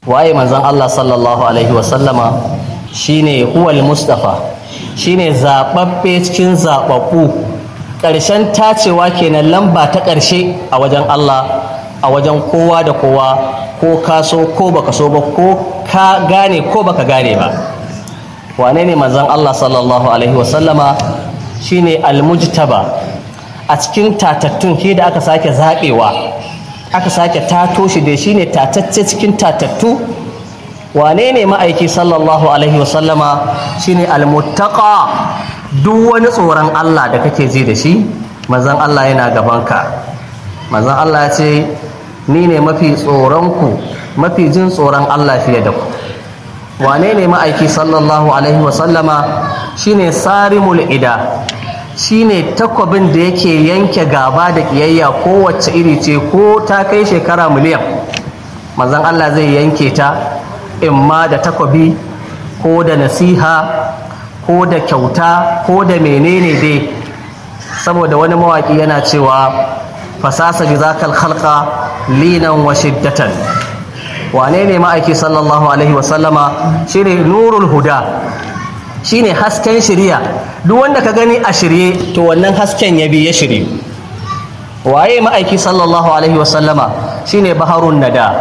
waye manzon Allah sallallahu alaihi wasallama shine huwal mustafa shine zababbe cikin zababbu ƙarshen tacewa kenan lamba ta ƙarshe a wajen Allah a wajen kowa da kowa ko ka so ko baka so ba ko ka gane ko baka gane ba wane ne manzon Allah sallallahu alaihi wasallama shine almujtaba a cikin tatattun ke da aka sake zaɓewa aka sake tato shi da shine tatacce cikin tatattu wane ne ma'aiki sallallahu alaihi wasallama shine almuttaqa duk wani tsoron Allah da kake ji da shi manzon Allah yana gabanka manzon Allah ya ce ni ne mafi tsoronku mafi jin tsoron Allah fiye da ku wane ne ma'aiki sallallahu alaihi wasallama shine sarimul ida shine takwabin da yake yanke gaba da kiyayya kowace iri ce ko ta kai shekara miliyan manzon Allah zai yanke ta imma da takwabi ko da nasiha ko da kyauta ko da menene dai saboda wani mawaki yana cewa fasasa bi zakal khalqa linan wa shiddatan wane ne ma'aiki sallallahu alaihi wasallama shine nurul huda shine hasken shirya duk wanda ka gani a shirye to wannan hasken ya bi ya shirye waye ma'aiki sallallahu alaihi wasallama shine baharun nada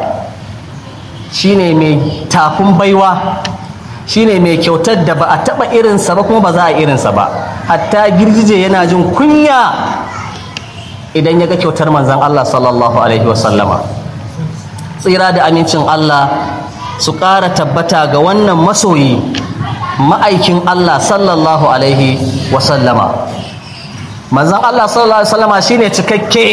shine mai tafin baiwa shine mai kyautar da ba a taba irinsa ba kuma ba za a irinsa ba hatta girgije yana jin kunya idan ya ga kyautar manzan Allah sallallahu alaihi wasallama tsira da amincin Allah su ƙara tabbata ga wannan masoyi ma'aikin Allah sallallahu alaihi wasallama manzan Allah sallallahu alaihi wasallama shine cikakke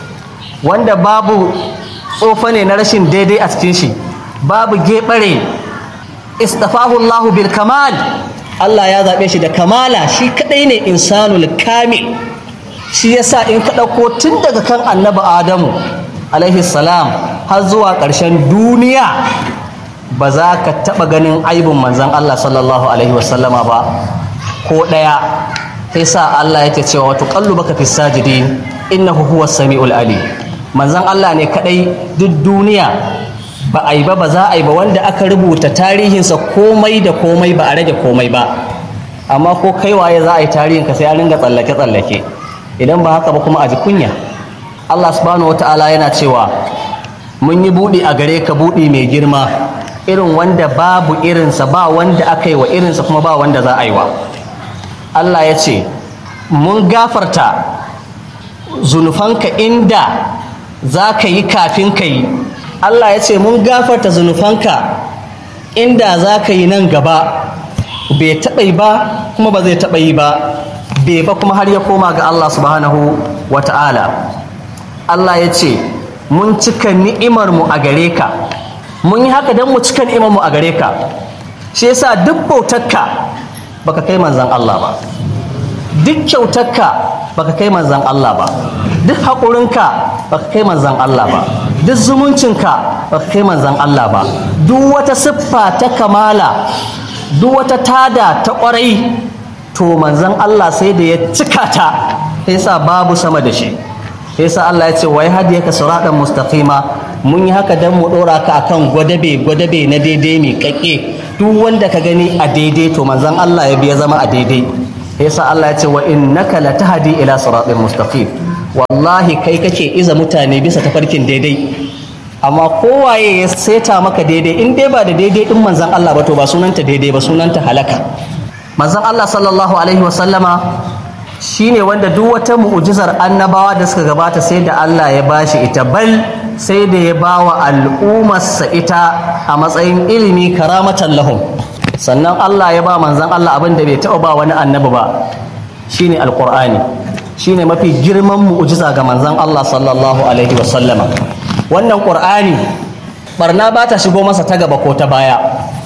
wanda babu tsofa ne na rashin daidai a cikin shi babu geɓare istafahu Allahu bil kamal Allah ya zaɓe shi da kamala shi kaɗai ne insanul kamil shi yasa in ka ɗauko tun daga kan annabi adamu alaihi salam har zuwa ƙarshen duniya ba za ka taɓa ganin aibin manzan Allah sallallahu alaihi wasallama ba ko ɗaya sai sa Allah yake cewa wato kallu baka fi sajidin innahu huwa sami'ul ali manzan Allah ne kaɗai duk duniya ba a yi ba ba za a yi ba wanda aka rubuta tarihinsa komai da komai ba a rage komai ba amma ko kai waye za a yi tarihinka sai an ringa tsallake-tsallake idan ba haka ba kuma a ji kunya Allah subhanahu wata'ala yana cewa mun yi buɗi a gare ka buɗi mai girma irin wanda babu irinsa ba wanda aka yi wa irinsa kuma ba wanda za a yi wa Allah ya ce mun gafarta zunufanka inda za ka yi kafin ka yi Allah ya ce mun gafarta zunufanka inda za ka yi nan gaba bai taɓa yi ba kuma ba zai taɓa yi ba bai ba kuma har ya koma ga Allah subhanahu wa ta'ala Allah ya ce mun cika ni'imarmu a gare ka mun yi haka don mu cika ni'imarmu a gare ka shi yasa duk bautarka baka kai manzan Allah ba duk kyautarka baka kai manzan Allah ba duk haƙurinka baka kai manzan Allah ba duk zumuncinka baka kai manzan Allah ba duk wata siffa ta kamala duk wata tada ta ƙwarai to manzan Allah sai da ya cika ta yasa babu sama da shi yasa Allah ya ce wai hadiyaka siratan mustaqima mun yi haka dan mu dora ka akan gwadabe gwadabe na daidai mai kakke duk wanda ka gani a daidai to manzan Allah ya biya zama a daidai yasa Allah ya ce wa innaka latahdi ila siratin mustaqim wallahi kai kake iza mutane bisa tafarkin daidai amma kowaye ya seta maka daidai in dai ba da daidai din manzan Allah ba to ba sunanta daidai ba sunanta halaka manzan Allah sallallahu alaihi wasallama shine wanda duk wata mu'ujizar annabawa da suka gabata sai da Allah ya bashi ita bal sai da ya bawa al'ummarsa ita a matsayin ilimi karamatan lahum sannan Allah ya ba manzan Allah abin da bai taɓa ba wani annabi ba shine alqur'ani shine mafi girman mu'ujiza ga manzan Allah sallallahu alaihi wasallama wannan qur'ani barna ba ta shigo masa ta gaba ko ta baya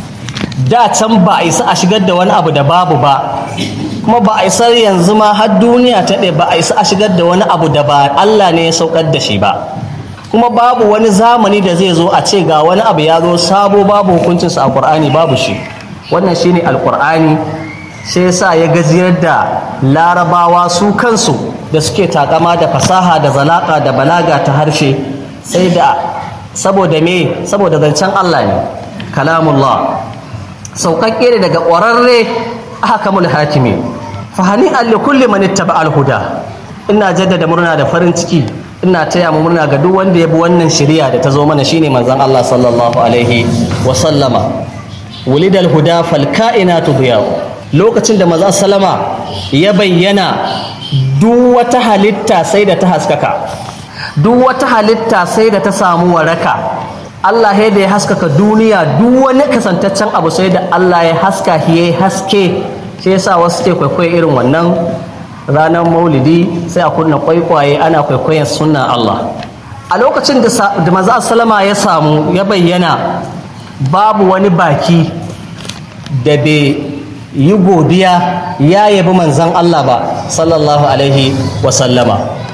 da can ba a isa a shigar da wani abu da babu ba kuma ba a isa yanzu ma har duniya ta ɗaya ba a isa a shigar da wani abu da ba Allah ne ya saukar da shi ba kuma babu wani zamani da zai zo a ce ga wani abu ya zo sabo babu hukuncinsa a Qur'ani babu shi wannan shine alqur'ani sai yasa ya gajiyar da larabawa su kansu da suke takama da fasaha da zalaka da balaga ta harshe sai da saboda me saboda zancen Allah ne kalamullah sauƙaƙƙe ne daga ƙwararre ahkamul hakimi fahani alli kulli man ittaba al-huda ina jaddada murna da farin ciki ina taya mu murna ga duk wanda ya bi wannan shari'a da ta zo mana shine manzon Allah sallallahu alaihi wa sallama wulidal huda fal kainatu diyaw lokacin da manzon sallama ya bayyana duk wata halitta sai da ta haskaka duk wata halitta sai da ta samu waraka Allah ya da ya haskaka duniya duk wani kasantaccen abu sai da Allah ya haska ya haske sai yasa wasu ke kwaikwayo irin wannan ranar maulidi sai a kunna kwaikwaye ana kwaikwayon sunan Allah a lokacin da maza salama ya samu ya bayyana babu wani baki da bai yi godiya ya yabi manzan Allah ba sallallahu alaihi wasallama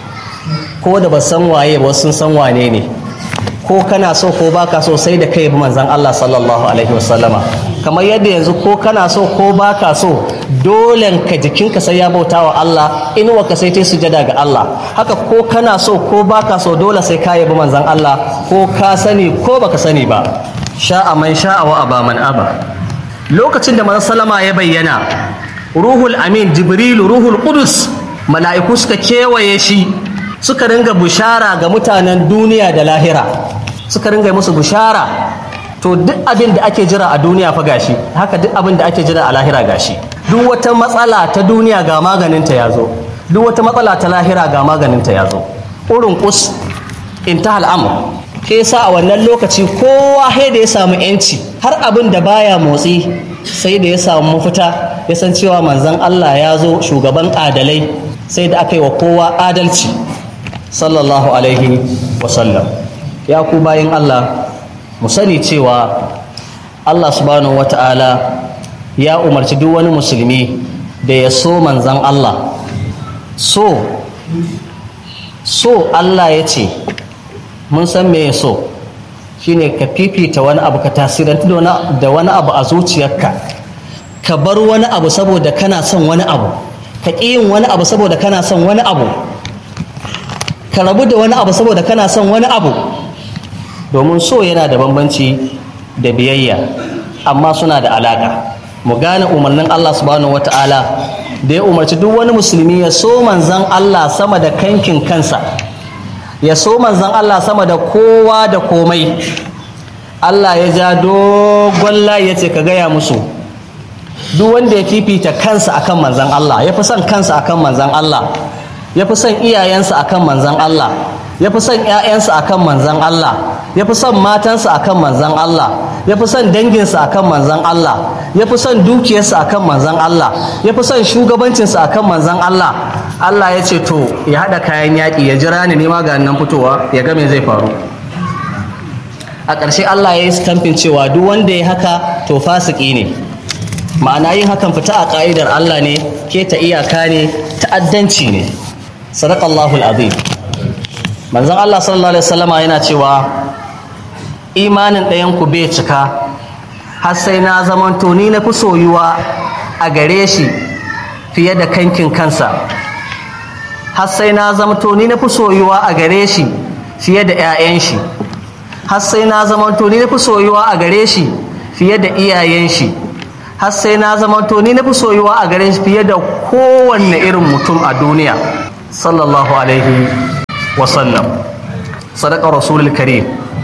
ko da ba san waye ba sun san wane ne ko kana so ko baka so sai da kai bi manzan Allah sallallahu alaihi wasallama kamar yadda yanzu ko kana so ko baka so dole ka jikinka sai ya bauta wa Allah inuwa ka sai ta sujada ga Allah haka ko kana so ko baka so dole sai ka yabi manzan Allah ko ka sani ko baka sani ba sha'a man sha'a wa aba man aba lokacin da manzon sallama ya bayyana ruhul amin jibrilu ruhul qudus mala'iku suka kewaye shi suka ringa bushara ga mutanen duniya da lahira suka ringa musu bushara to duk abin da ake jira a duniya fa gashi haka duk abin da ake jira a lahira gashi duk wata matsala ta duniya ga maganinta ya zo duk wata matsala ta lahira ga maganinta ya zo urin kus intahal amr ke sa a wannan lokaci kowa sai da ya samu yanci har abin da baya motsi sai da ya samu mafita ya san cewa manzon Allah ya zo shugaban adalai sai da aka yi wa kowa adalci sallallahu alaihi wasallam ya ku bayan Allah mu sani cewa Allah subhanahu wata'ala ya umarci duk wani musulmi da ya so manzan Allah so so Allah ya ce mun san me ya so shine ka fifita wani abu ka tasirantu da wani abu a zuciyarka ka bar wani abu saboda kana son wani abu ka ƙi yin wani abu saboda kana son wani abu ka rabu da wani abu saboda kana son wani abu domin so yana da bambanci da biyayya amma suna da alaka mu gane umarnin Allah subhanahu wata'ala da ya umarci duk wani musulmi ya so manzan Allah sama da kankin kansa ya so manzan Allah sama da kowa da komai Allah ya ja dogon layi ya ce ka gaya musu duk wanda ya fifita kansa akan manzan Allah ya fi son kansa akan manzan Allah ya fi son iyayensa akan manzan Allah ya fi son 'ya'yansa akan manzan Allah ya fi son matansa akan manzan Allah ya fi son danginsa akan manzan Allah ya fi son dukiyarsa akan manzan Allah ya fi son shugabancinsa akan manzan Allah Allah ya ce to ya haɗa kayan yaƙi ya jira ni nema ga nan fitowa ya ga me zai faru a ƙarshe Allah ya yi stamfin cewa duk wanda ya haka to fasiki ne ma'ana yin hakan fita a ƙa'idar Allah ne keta iyaka ne ta'addanci ne sadaqallahu azim manzon Allah sallallahu alaihi wasallama yana cewa imanin ɗayan ku bai cika har sai na zamanto ni na fi soyuwa a gare shi fiye da kankin kansa har sai na zamanto ni na fi soyuwa a gare shi fiye da 'ya'yan shi har sai na zamanto ni na fi soyuwa a gare shi fiye da iyayen shi har sai na zamanto ni na fi soyuwa a gare shi fiye da kowanne irin mutum a duniya sallallahu alaihi wasallam sadaka rasulul karim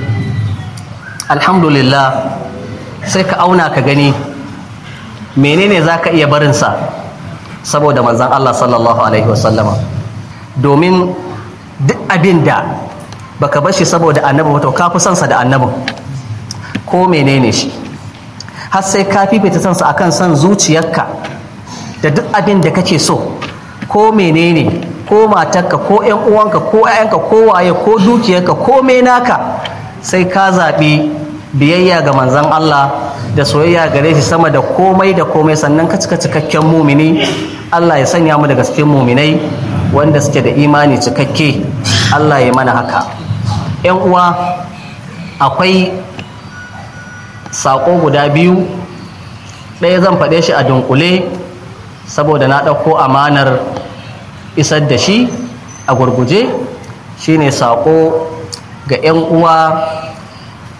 alhamdulillah sai ka auna ka gani menene za ka iya barinsa saboda manzan Allah sallallahu alaihi wasallama domin duk abin da baka bashi saboda annabi wato ka fi sansa da annabin ko menene shi har sai ka fifita sansa akan son zuciyarka da duk abin da kake so ko menene ko matarka ko yan uwanka ko ƴaƴanka ko waye ko dukiyarka ko naka sai ka zaɓi biyayya ga manzon Allah da soyayya gare shi sama da komai da komai sannan ka cika cikakken mumini Allah ya sanya mu daga cikin muminai wanda suke da imani cikakke Allah ya mana haka yan uwa akwai saƙo guda biyu ɗaya zan faɗe shi a dunkule saboda na ɗauko amanar isar da shi a gurguje shine saƙo ga 'yan uwa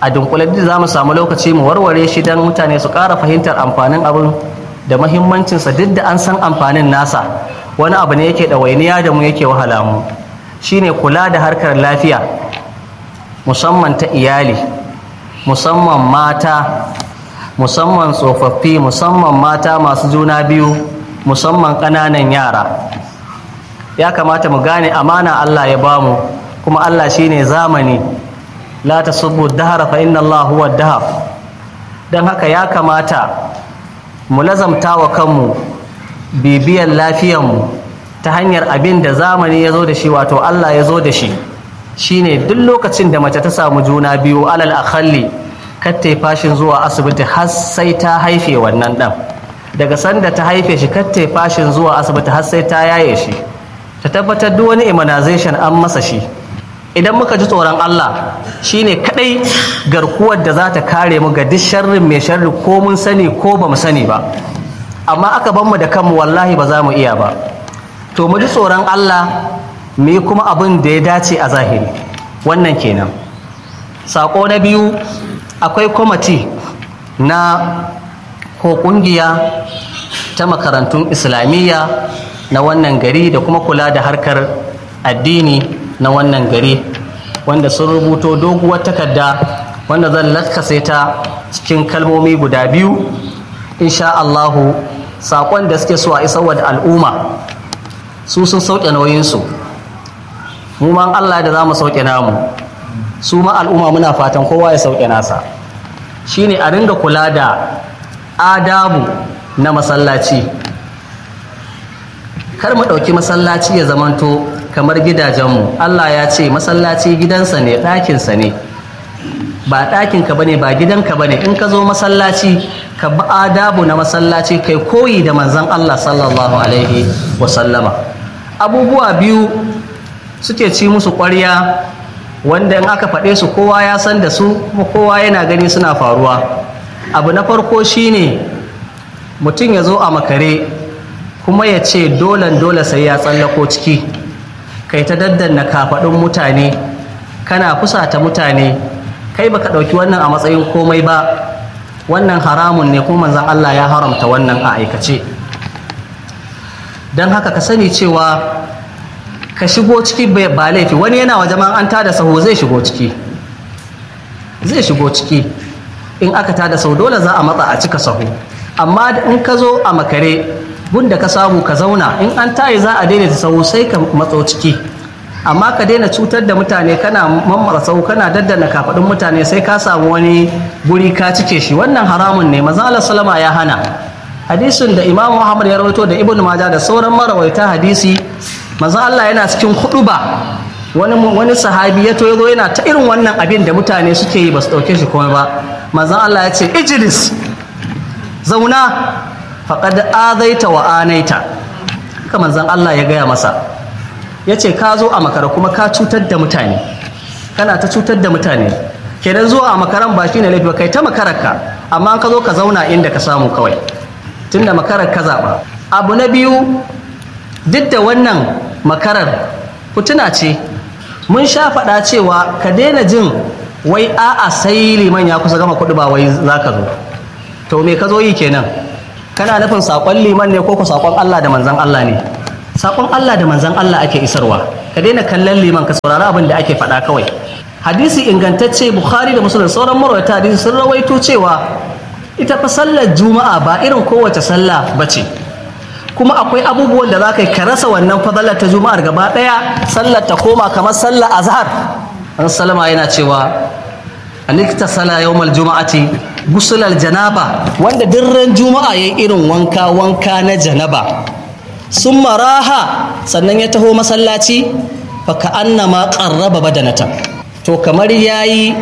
a dunkule da za mu samu lokaci mu warware shi don mutane su ƙara fahimtar amfanin abin da mahimmancinsa duk da an san amfanin nasa wani abu ne yake ɗawainiya da mu yake wahala mu shine kula da harkar lafiya musamman ta iyali musamman mata musamman tsofaffi musamman mata masu juna biyu musamman ƙananan yara ya kamata mu gane amana Allah ya bamu kuma Allah shine zamani la tasubbu dahara fa inna Allah huwa dahar dan haka ya kamata mu lazamta wa kanmu bibiyar lafiyarmu ta hanyar abin da zamani ya zo da shi wato Allah ya zo da shi shine duk lokacin da mace ta samu juna biyu alal akhalli katta fashin zuwa asibiti har sai ta haife wannan dan daga sanda ta haife shi katta fashin zuwa asibiti har sai ta yaye shi ta tabbatar duk wani immunization an masa shi idan muka ji tsoron Allah shine kadai garkuwar da za ta kare mu ga duk sharrin mai sharri ko mun sani ko ba mu sani ba amma aka ban mu da kanmu wallahi ba za mu iya ba to mu ji tsoron Allah mu yi kuma abin da ya dace a zahiri wannan kenan sako na biyu akwai kwamati na ko kungiya ta makarantun islamiyya na wannan gari da kuma kula da harkar addini na wannan gari wanda sun rubuto doguwar takarda wanda zan latkase ta cikin kalmomi guda biyu insha Allahu saƙon da suke so a isarwa da al'umma su sun sauke nauyinsu mu ma Allah da za mu sauke namu su ma al'umma muna fatan kowa ya sauke nasa shine a ringa kula da adabu na masallaci kar mu ɗauki masallaci ya zamanto kamar gidajenmu Allah ya ce masallaci gidansa ne ɗakinsa ne ba ɗakinka ba ne ba gidanka ba ne in ka zo masallaci ka bi adabu na masallaci kai koyi da manzan Allah sallallahu alaihi wasallama abubuwa biyu suke ci musu ƙwarya wanda in aka faɗe su kowa ya san da su kuma kowa yana gani suna faruwa abu na farko shine mutum ya zo a makare kuma ya ce dolan dole sai ya tsallako ciki kai ta daddanna kafaɗin mutane kana fusata mutane kai baka ɗauki wannan a matsayin komai ba wannan haramun ne kuma manzan Allah ya haramta wannan a aikace don haka ka sani cewa ka shigo ciki ba laifi wani yana wa jama'an an tada saho zai shigo ciki zai shigo ciki in aka tada saho dole za a matsa a cika saho amma in ka zo a makare gunda ka samu ka zauna in an tayi za a daidaita saho sai ka matso ciki amma ka daina cutar da mutane kana mammara sau kana daddana kafaɗin mutane sai ka samu wani guri ka cike shi wannan haramun ne maza Allah salama ya hana hadisin da Imam Muhammad ya rawaito da Ibn Majah da sauran marawaita hadisi maza Allah yana cikin ba wani wani sahabi ya to yazo yana ta irin wannan abin da mutane suke yi ba su dauke shi komai ba manzon Allah ya ce ijlis zauna faqad azaita wa anaita haka manzon Allah ya gaya masa ya ce ka zo a makara kuma ka cutar da mutane kana ta cutar da mutane kenan zuwa a makaran ba shine laifi ba kai ta makararka amma ka zo ka zauna inda ka samu kawai tunda makarar ka zaɓa abu na biyu duk da wannan makarar fituna ce mun sha faɗa cewa ka daina jin wai a'a sai liman ya kusa gama kuɗi ba wai za ka zo to me ka zo yi kenan kana nufin saƙon liman ne ko ku saƙon Allah da manzon Allah ne sakon Allah da manzan Allah ake isarwa ka daina kallon liman ka saurari abin da ake faɗa kawai hadisi ingantacce bukhari da musulun sauran marwata hadisi sun rawaito cewa ita fa sallar juma'a ba irin kowace sallah ba ce kuma akwai abubuwan da za ka yi ka rasa wannan fadalar ta juma'ar gaba ɗaya sallar ta koma kamar sallar azhar an salama yana cewa anikta sala yawmal juma'ati gusulal janaba wanda dirran juma'a yayi irin wanka wanka na janaba sun maraha sannan ya taho masallaci fa ka annama qarraba badanatan to kamar yayi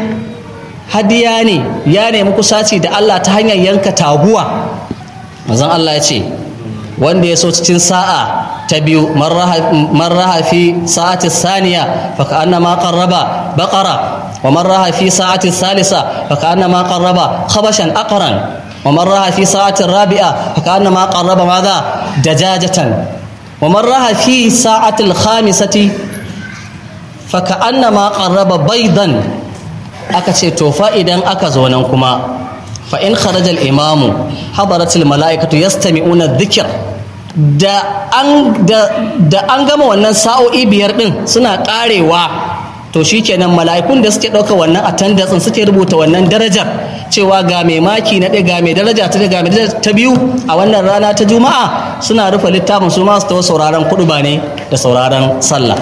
hadiya ne ya nemi kusaci da Allah ta hanyar yanka taguwa manzon Allah ya ce wanda ya so cikin sa'a ta biyu marraha fi sa'ati saniya fa ka annama qarraba baqara wa marraha fi sa'ati salisa fa ka annama qarraba khabashan aqran ومن راها في ساعة الرابعة فكأنما قرب ماذا دجاجة ومن راها في ساعة الخامسة فكأنما قرب بيضا aka ce to fa idan aka zo nan kuma fa in kharajal imamu hadaratul mala'ikatu yastami'una dhikr da an da, da an gama wannan sa'o'i biyar din suna karewa to shikenan mala'ikun da suke ɗauka wannan attendance suke rubuta wannan darajar cewa ga mai maki na ɗaya ga mai daraja ta ga mai daraja ta biyu a wannan rana ta juma'a suna rufe littafin su ma su tawo sauraron kuɗu ba ne da sauraron sallah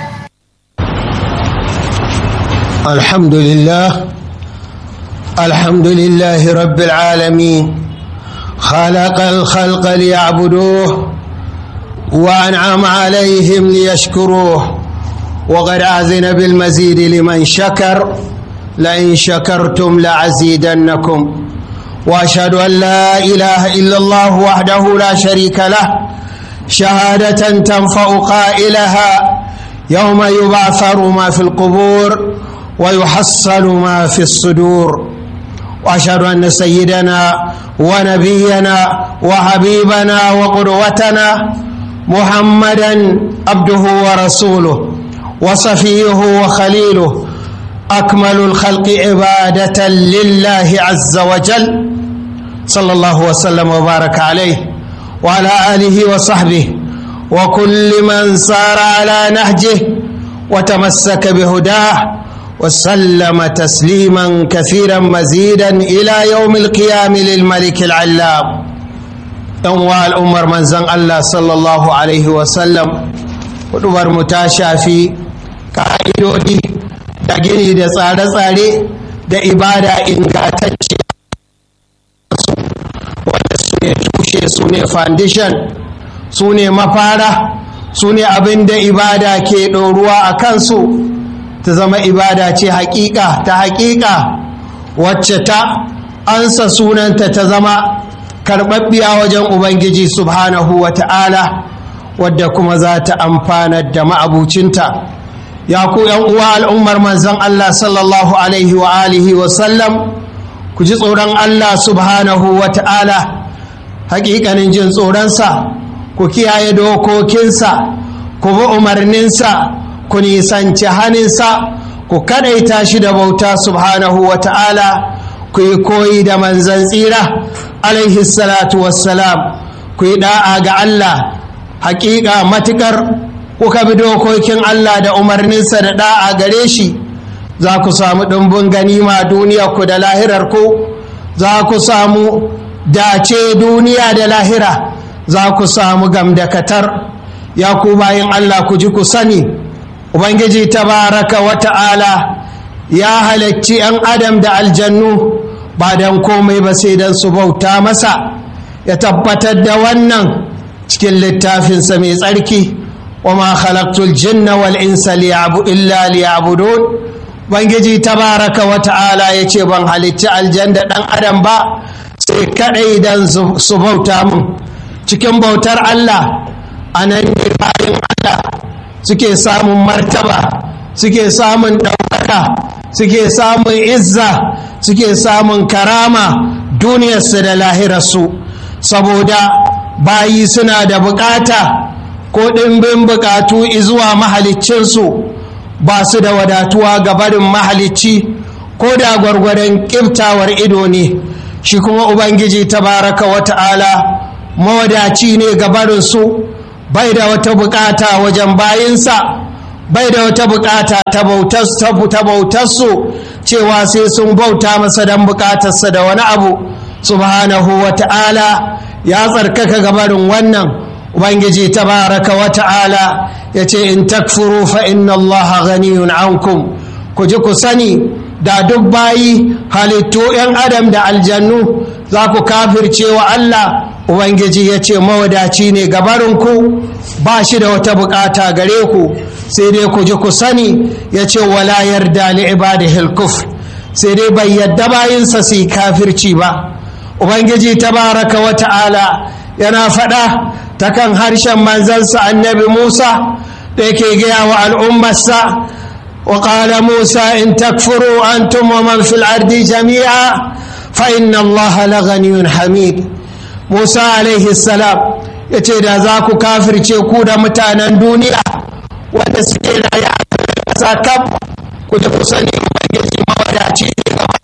الحمد لله الحمد لله رب العالمين خلق الخلق ليعبدوه وانعم عليهم ليشكروه وقد اذن بالمزيد لمن شكر لئن شكرتم لازيدنكم واشهد ان لا اله الا الله وحده لا شريك له شهاده تنفع قائلها يوم يبعثر ما في القبور ويحصل ما في الصدور واشهد ان سيدنا ونبينا وحبيبنا وقدوتنا محمدا عبده ورسوله وصفيه وخليله اكمل الخلق عباده لله عز وجل صلى الله وسلم وبارك عليه وعلى اله وصحبه وكل من سار على نهجه وتمسك بهداه وسلم تسليما كثيرا مزيدا الى يوم القيام للملك العلام انواع الامر من زن الله صلى الله عليه وسلم hudubar mu ta shafi ka'idodi da gini da tsare-tsare da ibada ingantacce wanda su ne tushe su ne foundation su ne mafara su ne abin da ibada ke ɗoruwa a kansu ta zama ibada ce haƙiƙa ta haƙiƙa wacce ta ansa sunanta ta zama karɓaɓɓiya wajen ubangiji subhanahu wa ta'ala wadda kuma za ta amfanar da ma'abucinta ya ku uwa al'ummar manzan Allah sallallahu alaihi wa alihi wa sallam ku ji tsoron Allah subhanahu wa ta'ala haƙiƙanin jin tsoronsa ku kiyaye dokokinsa ku bi umarninsa ku nisanci haninsa ku kadaita shi da bauta subhanahu wa ta'ala ku yi koyi da manzan tsira alaihi salatu wassalam ku yi da'a ga Allah hakika matukar kuka bi dokokin Allah da umarninsa da da'a gare shi za ku samu ɗumbin ganima duniya ku da lahirar ku za ku samu dace duniya da lahira za ku samu gamdakatar ya ku bayin Allah ku ji ku sani ubangiji tabaraka wa ta'ala ya halarci 'yan adam da aljannu ba don komai ba sai don su bauta masa ya tabbatar da wannan cikin littafinsa mai tsarki wa ma khalaqtul jinna wal insa illa liya'budun ubangiji tabaraka wa ta'ala ya ce ban halicci aljan da ɗan adam ba sai kaɗai don su bauta mun cikin bautar Allah a nan ne bayan Allah suke samun martaba suke samun ɗaukaka suke samun izza suke samun karama duniyarsu da lahirarsu saboda bayi suna da bukata ko ɗimbin bukatu zuwa mahaliccinsu ba su da wadatuwa ga barin mahalicci ko da gwargwadon ƙiftawar ido ne shi kuma ubangiji tabaraka wata'ala mawadaci ne ga barinsu bai da wata bukata wajen bayinsa bai da wata bukata ta bautarsu cewa sai sun bauta masa don bukatarsa da wani abu subhanahu wa ta'ala ya tsarkaka gabarin wannan ubangiji tabaraka wa ta'ala ya ce in takfuru fa inna Allah ghaniyun ankum ku ji ku sani da duk bayi halittu 'yan adam da aljannu za ku kafirce wa Allah ubangiji ya ce mawadaci ne gabarinku ba shi da wata bukata gare ku sai dai ku ji ku sani ya ce wala yarda li ibadihil kufr sai dai bai yadda bayinsa su yi kafirci ba ubangiji tabaraka wa ta'ala yana faɗa ta kan harshen manzansa annabi musa da yake gaya wa al'ummarsa wa qala musa in takfuru antum wa man fil ardi jami'a fa inna allaha laghaniyun hamid musa alaihi salam ya ce da za ku kafirce ku da mutanen duniya wanda suke raye a ƙasa kam ku da ku sani ubangiji mawadaci ne gaba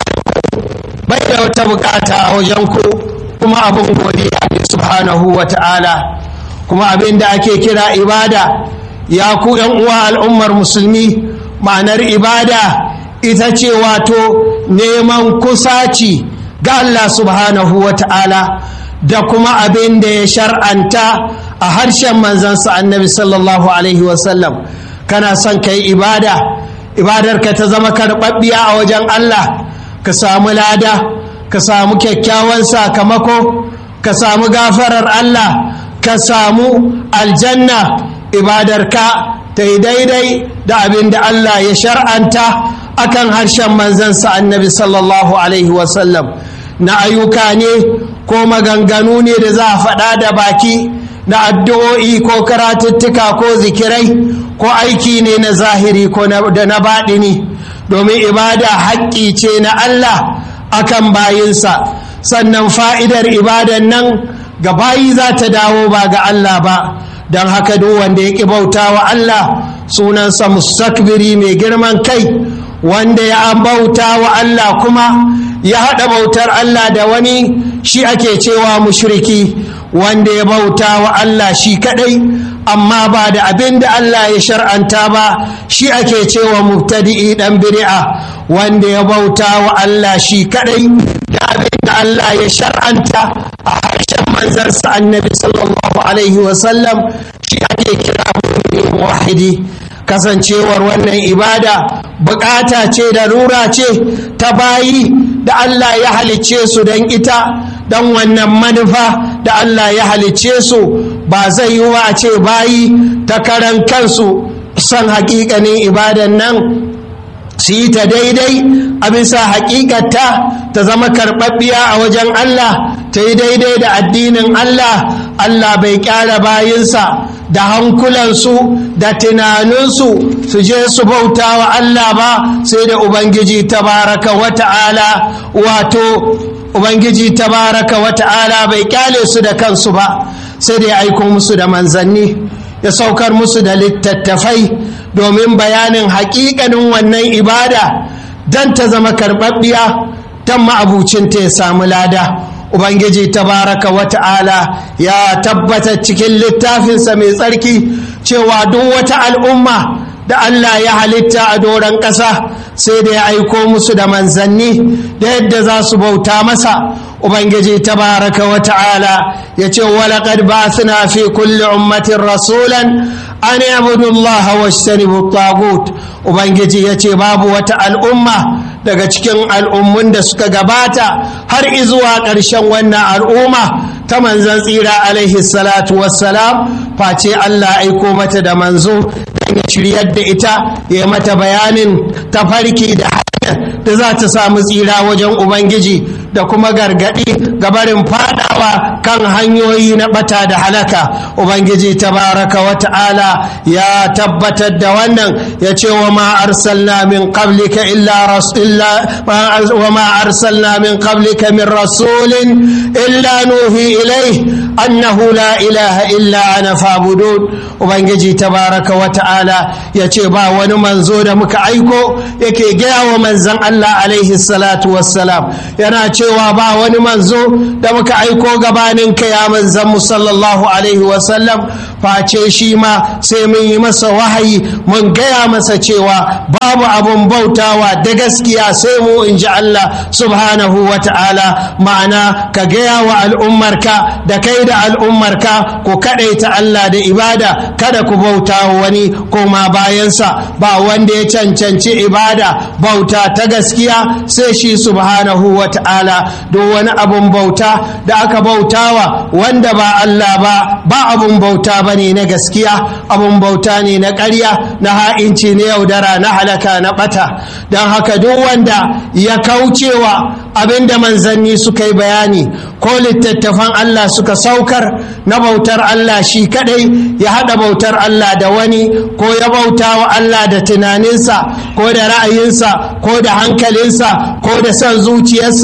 bai da wata bukata a wajen ku kuma abin godiya ne subhanahu wa ta'ala kuma abin da ake kira ibada ya ku yan uwa al'ummar musulmi ma'anar ibada ita ce wato neman kusaci ga Allah subhanahu wa ta'ala da kuma abin da ya shar'anta a harshen manzansa annabi sallallahu alaihi wasallam kana son ka yi ibada ibadarka ta zama karɓaɓɓiya a wajen Allah ka samu lada ka samu kyakkyawan sakamako ka samu gafarar Allah ka samu aljanna ibadarka ta yi daidai da abin da Allah ya shar'anta akan harshen manzansa annabi sallallahu alaihi wasallam na ayyuka ne ko maganganu ne da za a faɗa da baki na addu'o'i ko karatuttuka ko zikirai ko aiki ne na zahiri ko da na baɗini domin ibada haƙƙi ce na Allah akan bayinsa sannan fa'idar ibadan nan ga bayi za ta dawo ba ga Allah ba don haka duk wanda ya ƙi bauta wa Allah sunansa mustakbiri mai girman kai wanda ya bauta wa Allah kuma ya haɗa bautar Allah da wani shi ake cewa mushriki wanda ya bauta wa Allah shi kaɗai amma ba da abin da Allah ya shar'anta ba shi ake cewa mubtadi'i ɗan bid'a wanda ya bauta wa Allah shi kaɗai da abin da Allah ya shar'anta a harshen manzarsa annabi sallallahu alaihi wasallam shi ake kira wahidi kasancewar wannan ibada bukata ce da rura ce ta bayi da Allah ya halicce su don ita don wannan manufa da Allah ya halicce su ba zai yi wa ce bayi ta karan kansu son hakikanin ibadan nan su yi ta daidai a bisa hakikata ta zama karɓaɓɓiya a wajen Allah ta yi daidai da addinin Allah Allah bai kyara bayinsa da hankulansu da tunaninsu su je su bauta wa Allah ba sai da Ubangiji tabaraka wa ta'ala wato Ubangiji tabaraka wa ta'ala bai kyale su da kansu ba sai da ya aiko musu da manzanni ya saukar musu da littattafai domin bayanin hakikanin wannan ibada don ta zama karɓaɓɓiya don ma'abucinta ya samu lada ubangiji tabaraka wa ta'ala ya tabbata cikin littafinsa mai tsarki cewa duk wata al'umma da Allah ya halitta a doron ƙasa sai da ya aiko musu da manzanni da yadda za su bauta masa ubangiji tabaraka wa ta'ala ya ce walaƙad ba suna fi kulli ummatin rasulan an yabudu Allah wa shtanibu tagut ubangiji ya ce babu wata al'umma daga cikin al'ummun da suka gabata har izuwa ƙarshen wannan al'umma ta manzan tsira alaihi salatu wassalam face Allah aiko mata da manzo don ya shiryar da ita ya mata bayanin tafarki da hanyar da za ta samu tsira wajen ubangiji da kuma gargaɗi gabarin fadawa kan hanyoyi na bata da halaka ubangiji tabaraka wa ta'ala ya tabbatar da wannan ya ce wa ma arsalna min qablika illa illa wa ma arsalna min qablika min rasulin illa nuhi ilai annahu la ilaha illa ana fabudun ubangiji tabaraka wa ta'ala ya ce ba wani manzo da muka aiko yake gaya wa manzan Allah alaihi salatu wassalam yana cewa ba wani manzo da muka aiko gabanin ka ya manzan mu sallallahu alaihi wasallam face shi ma sai mun yi masa wahayi mun gaya masa cewa babu abun bautawa da gaskiya sai mu in ji Allah subhanahu wa ta'ala ma'ana ka gaya wa al'ummarka da kai da al'ummarka ku kaɗaita Allah da ibada kada ku bauta wani koma bayansa ba wanda ya cancanci ibada bauta ta gaskiya sai shi subhanahu wa ta'ala duk wani abun bauta da aka bautawa wanda ba Allah ba ba abun bauta ba ne na gaskiya abun bauta ne na ƙarya na ha'inci na yaudara na halaka na ɓata don haka duk wanda ya kaucewa abinda manzanni suka yi bayani ko littattafan Allah suka saukar na bautar Allah shi kadai ya haɗa bautar Allah da wani ko ya bauta wa Allah da tunaninsa ko da ra'ayinsa ko da hankalinsa ko da son zuciyarsa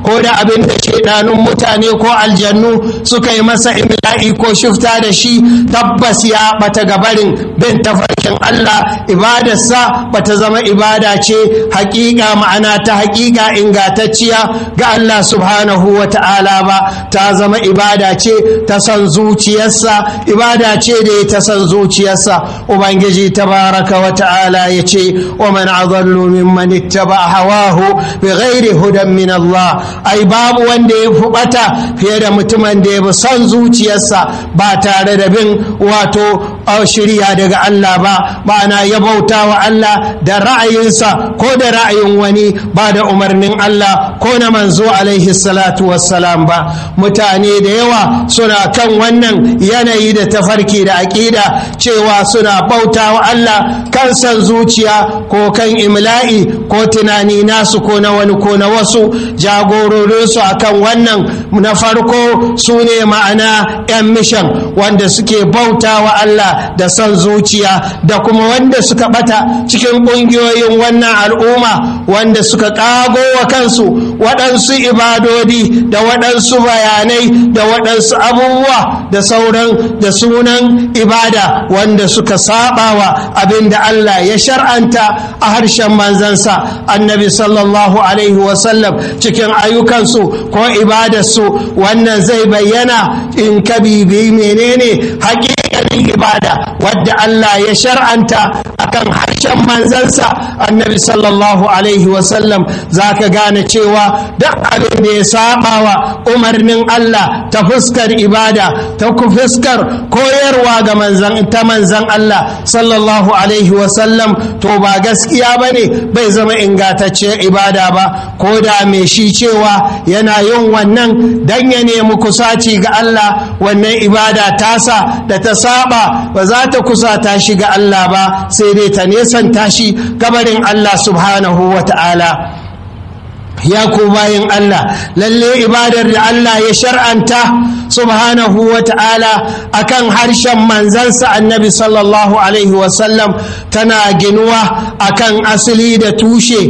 ko da abin da shaidanun mutane ko aljannu suka yi masa imla'i ko shifta da shi tabbas ya bata gabarin bin tafarkin Allah ibadarsa bata zama ibada ce hakika ma'ana ta hakika ingantacciya ga Allah subhanahu wa ta'ala ba ta zama ibada ce ta san zuciyarsa ibada ce da ta san zuciyarsa ubangiji tabaraka wa ta'ala ya ce wa man adallu mimman ittaba hawahu bi ghairi hudan min Allah ai babu wanda ya fubata fiye da mutumin da ya bi son zuciyarsa ba tare da bin wato shirya daga Allah ba ma'ana ya bauta wa Allah da ra'ayinsa ko da ra'ayin wani ba da umarnin Allah ko na manzo alaihi salatu wassalam ba mutane da yawa suna kan wannan yanayi da tafarki da aƙida cewa suna bauta wa Allah kan san zuciya ko kan imla'i ko tunani nasu ko na wani ko na wasu jagororinsu akan wannan na farko su ne ma'ana 'yan mishan wanda suke bauta wa Allah da son zuciya da kuma wanda suka bata cikin ƙungiyoyin wannan al'umma wanda suka ƙago wa kansu waɗansu ibadodi da waɗansu bayanai da waɗansu abubuwa da sauran da sunan ibada wanda suka sabawa abin da Allah ya shar'anta a harshen manzansa annabi sallallahu alaihi wasallam cikin ayyukansu ko ibadarsu wannan zai bayyana in ka bibi menene haƙiƙanin ibada wadda Allah ya shar'anta akan harshen manzansa annabi sallallahu alaihi wasallam za ka gane cewa duk abin da ya sabawa umarnin Allah ta fuskar ibada ta fuskar koyarwa ga manzan ta manzan Allah sallallahu alaihi wasallam to ba gaskiya ba ne bai zama ingantacciyar ibada ba ko da mai shi cewa yana yin wannan dan ya nemi kusaci ga Allah wannan ibada tasa da ta saba ba za ta kusata shi ga Allah ba sai dai ta nesanta shi gabarin Allah subhanahu wa ta'ala ya ku bayin Allah lalle ibadar da Allah ya shar'anta subhanahu wa ta'ala akan harshen manzansa annabi sallallahu alaihi wasallam tana ginuwa akan asali da tushe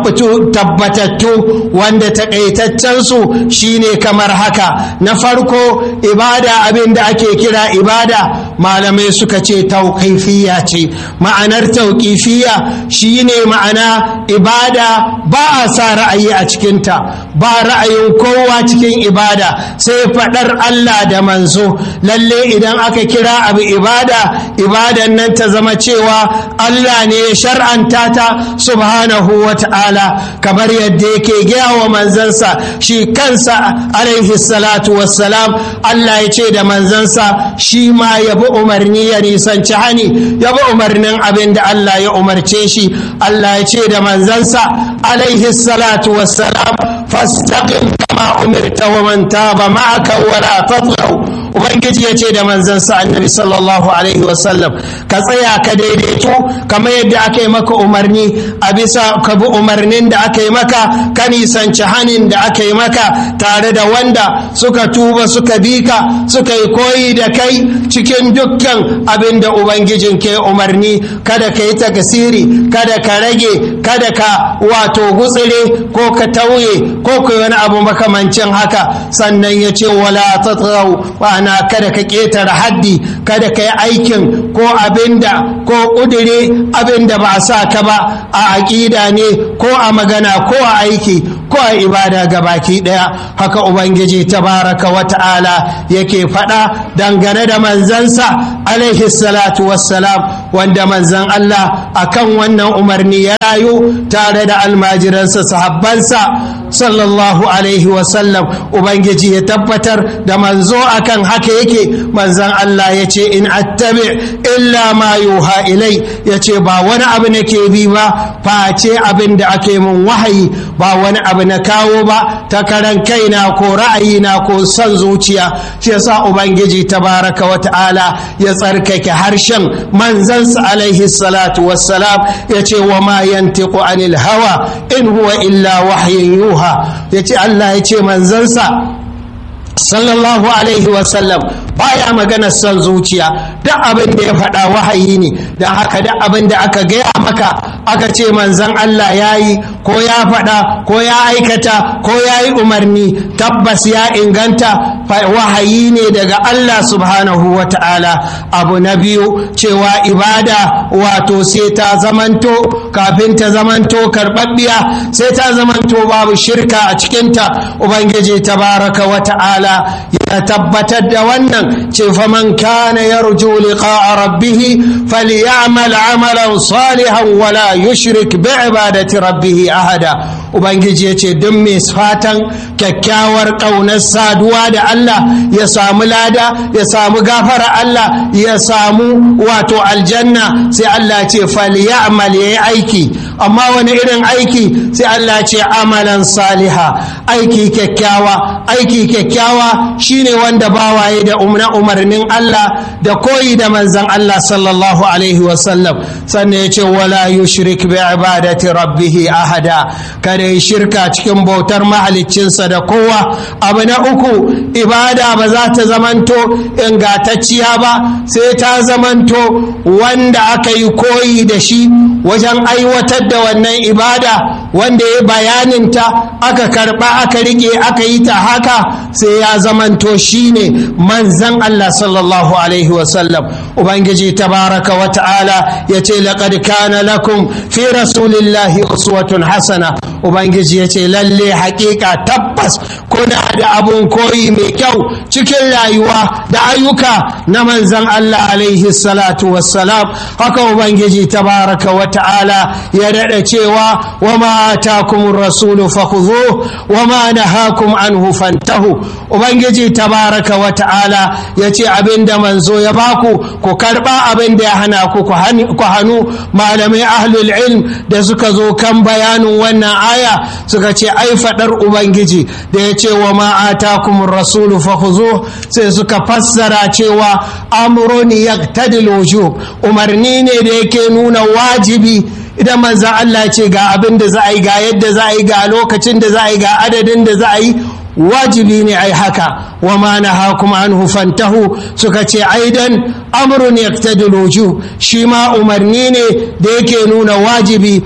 tabbatattu wanda taƙaitaccensu shine kamar haka na farko ibada abin da ake kira ibada malamai suka ce tauƙifiya ce ma'anar tauƙifiya shine ma'ana ibada ba a sa ra'ayi a cikinta ba ra'ayin kowa cikin ibada sai faɗar Allah da manzo lalle idan aka kira abu ibada ibadan nan ta zama cewa Allah ne ya shar'anta ta subhanahu wa ta'ala kamar yadda yake gaya wa manzansa shi kansa alaihi salatu wassalam Allah ya ce da manzansa shi ma ya bi umarni ya nisanci hani ya bi umarnin abin da Allah ya umarce shi Allah ya ce da manzansa alaihi salatu wassalam fastaqim kama umirta wa man taba ma'aka wa la tatghaw ubangiji ya ce da manzansa annabi sallallahu alaihi wasallam ka tsaya ka daidaito kamar yadda aka yi maka umarni a bisa ka bi umarnin da aka yi maka ka nisanci hanin da aka yi maka tare da wanda suka tuba suka bi ka suka yi koyi da kai cikin dukkan abin da ubangijin ke umarni kada ka yi takasiri kada ka rage kada ka wato gutsire ko ka tauye ko ka wani abu makamancin haka sannan ya ce wala tatrau ana kada ka ƙetare haddi kada ka yi aikin ko abinda ko ƙudure abinda ba a sa ka ba a aƙida ne ko a magana ko a aiki ko a ibada ga baki ɗaya haka ubangiji tabaraka wa ta'ala yake faɗa dangane da manzansa alaihi salatu wassalam wanda manzan Allah akan wannan umarni ya rayu tare da almajiransa sahabbansa sallallahu alaihi wasallam ubangiji ya tabbatar da manzo akan haka yake manzan Allah ya ce in attabi illa ma yuha ilai ya ce ba wani abu nake bi ba face abin da ake mun wahayi ba wani abu na kawo ba ta karan kaina ko ra'ayina ko son zuciya shi yasa ubangiji tabaraka wa ta'ala ya tsarkake harshen manzansa alaihi salatu wassalam ya ce wa ma yantiqu anil hawa in huwa illa wahyin yuha ya ce Allah ya ce manzansa sallallahu alaihi wasallam baya maganar son zuciya duk abin da ya faɗa wahayi ne don haka duk abin da aka gaya maka aka ce manzan Allah ya yi ko ya faɗa ko ya aikata ko ya yi umarni tabbas ya inganta wahayi ne daga Allah subhanahu wa ta'ala abu na biyu cewa ibada wato sai ta zamanto kafin ta zamanto karɓaɓɓiya sai ta zamanto babu shirka a cikinta ubangiji tabaraka wa ta'ala ya tabbatar da wannan ce faman kana yarju liqa'a rabbih falyamal amalan salihan wala yushrik bi ibadati rabbih ahada ubangiji ya ce duk mai fatan kyakkyawar ƙaunar saduwa da Allah ya samu lada ya samu gafara Allah ya samu wato aljanna sai Allah ce falyamal yayi aiki amma wani irin aiki sai Allah ce amalan saliha aiki kyakkyawa aiki kyakkyawa shine wanda bawaye da umna umarnin Allah da koyi da manzon Allah sallallahu alaihi wasallam sannan ya ce wala yushrik bi ibadati rabbih ahada kada ya shirka cikin bautar mahaliccinsa da kowa abu na uku ibada ba za ta zamanto ingantacciya ba sai ta zamanto wanda aka yi koyi da shi wajen aiwatar da wannan ibada wanda ya bayaninta aka karba aka rike aka yi ta haka sai ya zamanto shine manzan Allah sallallahu alaihi wasallam ubangiji tabaraka wa ta'ala ya ce laqad kana lakum fi rasulillahi uswatun hasana ubangiji ya ce lalle hakika tabbas kuna da abun koyi mai kyau cikin rayuwa da ayyuka na manzan Allah alaihi salatu wassalam haka ubangiji tabaraka wa ta'ala ya daɗa cewa wa ma atakumur rasulu fakhudhu wa ma nahakum anhu fantahu ubangiji tabaraka wa ta'ala ya ce abinda manzo ya baku ku karba abinda ya hana ku ku hannu malamai ahlul ilm da suka zo kan bayanin wannan aya suka ce ai fadar ubangiji da ya ce wa ma atakumur rasulu fakhuzu sai suka fassara cewa amrun yaqtadil wujub umarni ne da yake nuna wajibi idan manzan Allah ce ga abin da za a yi ga yadda za a yi ga lokacin da za a yi ga adadin da za a yi wajibi ne ai haka wa ma nahakum anhu fantahu suka ce aidan amrun yaqtadil wujub shi ma umarni ne da yake nuna wajibi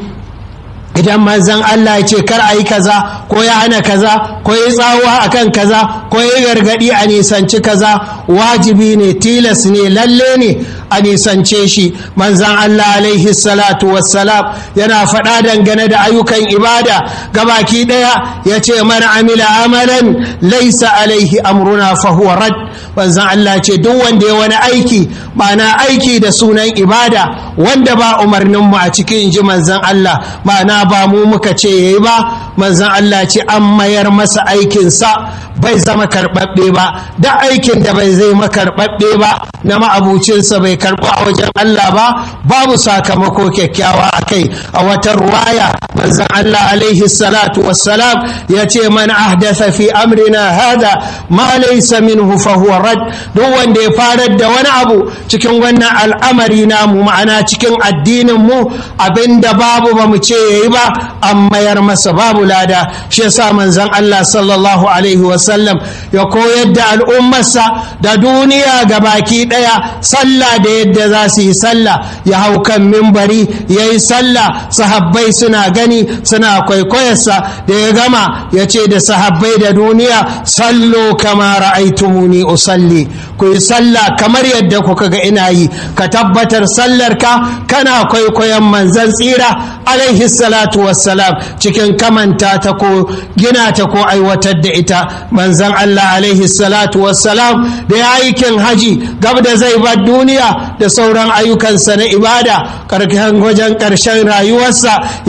idan manzan Allah ya ce kar a yi kaza ko ya hana kaza ko ya tsawa akan kaza ko ya gargadi a nisanci kaza wajibi ne tilas ne lalle ne a nisance shi manzan Allah alaihi salatu wassalam yana faɗa dangane da ayyukan ibada gabaki ɗaya ya ce man amila amalan laisa alaihi amruna fahuwa rad manzan Allah ce duk wanda ya wani aiki ma'ana aiki da sunan ibada wanda ba umarninmu a cikin ji manzan Allah ma'ana ba mu muka ce yayi ba manzan Allah ce an mayar masa aikinsa bai zama karɓaɓɓe ba da aikin da bai zai makarɓaɓɓe ba na ma'abucinsa bai karɓa a wajen Allah ba babu sakamako kyakkyawa a kai a wata ruwaya manzan Allah alaihi salatu wassalam ya ce man ahdatha fi amrina hada ma laysa minhu fa huwa rad duk wanda ya farar da wani abu cikin wannan al'amari namu ma'ana cikin addinin mu abinda babu ba mu ce yayi ba an mayar masa babu lada shi yasa manzan Allah sallallahu alaihi wasallam ya koyar da al'ummarsa da duniya ga baki daya sallah da yadda za su yi sallah ya hau kan mimbari ya yi sallah sahabbai suna gani suna kwaikwayarsa da ya gama ya ce da sahabbai da duniya sallo kama ra'aitumuni usalli ku yi sallah kamar yadda kuka ga ina yi ka tabbatar sallarka kana kwaikwayon manzan tsira alaihi salatu wassalam cikin kamanta ta ko gina ta ko aiwatar da ita manzan Allah alaihi salatu wassalam da ya aikin haji gab da zai bar duniya da sauran ayyukansa na ibada karkashin wajen ƙarshen rayuwarsa